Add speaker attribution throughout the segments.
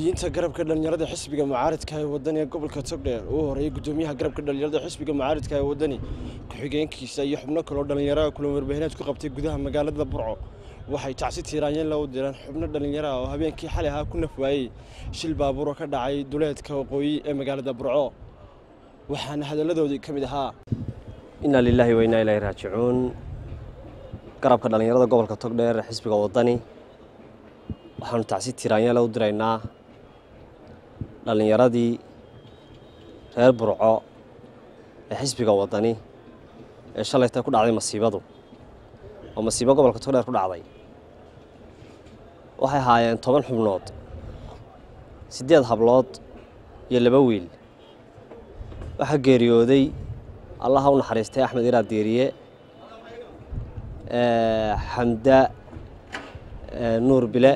Speaker 1: mas-uuliyiinta garabka dhallinyarada xisbiga mucaaridka ee wadani ee gobolka togdheer uu horeeyay gudoomiyaha garabka dhallinyarada xisbiga mucaaridka ee wadani ku-xigeenkiisa iyo xubno kaloo dhallinyaraha kulan warbaahineed ku qabtay gudaha magaalada burco waxay tacsi tiiraanyeen loo direen xubno dhallinyaro ah oo habeenkii xalay ahaa ku nafwaayey shil baabuuro ka dhacay duleedka waqooyi ee magaalada burco waxaana hadalladoodii ka mid ahaa
Speaker 2: inaa lilaahi wa innaa ilaahi raajicuun garabka dhallinyarada gobolka togdheer ee xisbiga wadani waxaanu tacsi tiiraanyala u diraynaa dhallinyaradii reer burco ee xisbiga wadani ee shalayta ku dhacday masiibadu oo masiibo gobolka togdheer ku dhacday waxay ahaayeen toban xubnood siddeed hablood iyo laba wiil waxaa geeriyooday allaha u naxariistay axmed iraad deeriye xamda nuur bile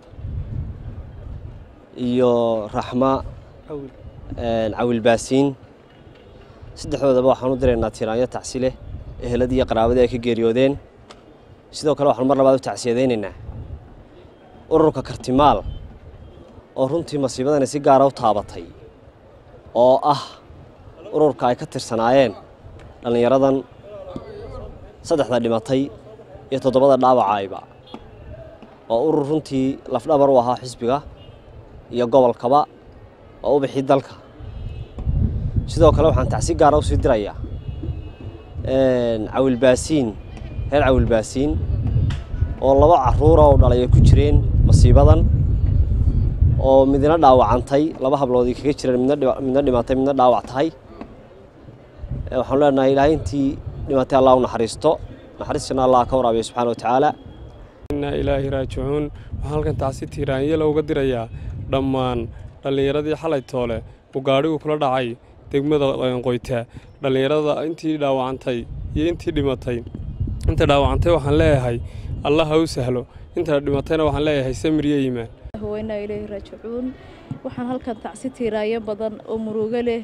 Speaker 2: iyo raxma cawil baasiin saddexdoodaba waxaan u diraynaa tiraanyo tacsi leh eheladii iyo qaraabadii ay ka geeriyoodeen sidoo kale waxaanu mar labaad u tacsiyadaynaynaa ururka kartimaal oo runtii masiibadani si gaara u taabatay oo ah ururka ay ka tirsanaayeen dhallinyaradan saddexda dhimatay iyo toddobada dhaawacayba oo urur runtii lafdhabar u ahaa xisbiga iyo gobolkaba oo u bixi dalka sidoo kale waxaan tacsi gaara usii dirayaa cawilbaasiin reer cawilbaasiin oo laba caruura oo dhalay ay ku jireen masiibadan oo midna dhaawacantay laba habloodii kaga jireen midna dhimatay midna dhaawac tahay waxaanu leenahay ilaahay intii dhimatay allah u naxariisto naxariistana allah ka waraabiya subxaana wa tacaala
Speaker 3: innaa ilaahi raajicuun waxaan halkan tacsi tiiraanyala uga dirayaa dhammaan dhallinyaradii xalay toole uu gaadhigu kula dhacay degmada qoyta dhallinyarada intii dhaawacantay iyo intii dhimatay inta dhaawacantay waxaan leeyahay allah ha u sahlo inta dhimatayna waxaan leeyahay samiriyo iimaan
Speaker 4: innaa ilaahi raajicuun waxaan halkan tacsi tiiraayo badan oo murugo leh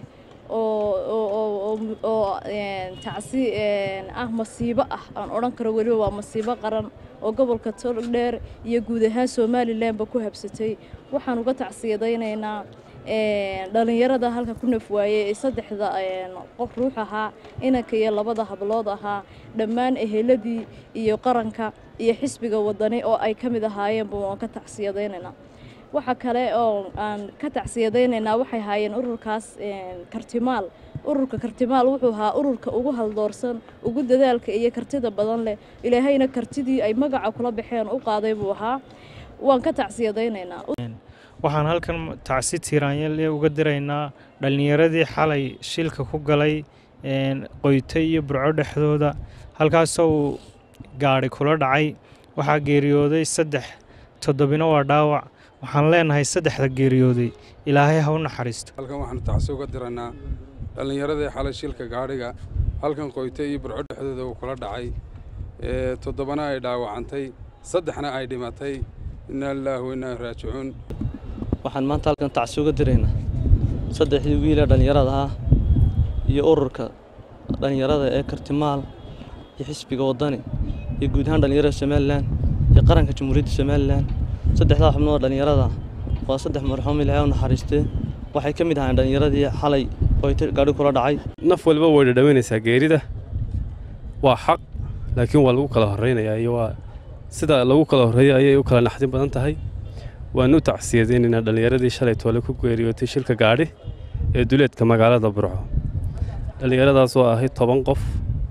Speaker 4: oo tacsi ah masiibo ah aan odhan karo weliba waa masiibo qaran oo gobolka togdheer iyo guud ahaan somalilanba ku habsatay waxaan uga tacsiyadaynaynaa dhallinyarada halka ku nafwaayey ee saddexda qof ruux ahaa inanka iyo labada hablood ahaa dhammaan eheladii iyo qaranka iyo xisbiga wadani oo ay ka mid ahaayeenba waan ka tacsiyadaynaynaa waxa kale oo aan ka tacsiyadaynaynaa waxay haayeen ururkaas kartimaal ururka kartimaal wuxuu ahaa ururka ugu haldoorsan ugu dadaalka iyo kartida badan leh ilaahayna kartidii ay magaca kula baxeen u qaaday buu ahaa waan ka tacsiyadaynaynaa
Speaker 5: waxaan halkan tacsi tiiraanyale uga diraynaa dhallinyaradii xalay shilka ku galay qoyta iyo burco dhexdooda halkaasoo uu gaadhi kula dhacay waxaa geeriyooday saddex toddobina waa dhaawac waxaan leenahay saddexda geeriyooday ilaahay ha u naxariisto
Speaker 6: halkan waxaanu tacsi uga diraynaa dhallinyaradii xalay shilka gaadhiga halkan qoyta iyo burco dhexdooda uu kula dhacay toddobana ay dhaawacantay saddexna ay dhimatay innaa lilaahi wa innaa raajicuun
Speaker 7: waxaan maanta halkan tacsi uga diraynaa saddexdii wiilee dhallinyarada ah iyo ururka dhallinyarada ee kartimaal iyo xisbiga waddani iyo guud ahaan dhallinyarada somalilan iyo qaranka jamhuuriyadda somalilan saddexdaa xubnood dhallinyarada waa saddex marxuum ilaahay u naxariistee waxay ka mid ahaayeen dhallinyaradii xalay qoyta gaadhi kula dhacay
Speaker 3: naf walba way dhadhawaynaysaa geerida waa xaq laakiin waa lagu kala horraynayaa iyo waa sida lagu kala horreeyo ayay u kala naxdin badan tahay waanu u tacsiyadaynaynaa dhallinyaradii shalay toole ku geeriyootay shilka gaadhi ee duleedka magaalada burco dhallinyaradaas oo ahayd toban qof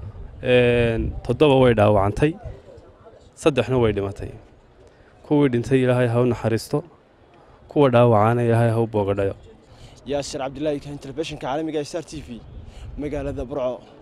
Speaker 3: toddoba way dhaawacantay saddexna way dhimatay kuwii dhintay ilaahay ha u naxariisto kuwa dhaawacana ilaahay ha u boogadhayo
Speaker 1: yaasir cabdilaahi kahin telefishinka caalamiga star t v magaalada burco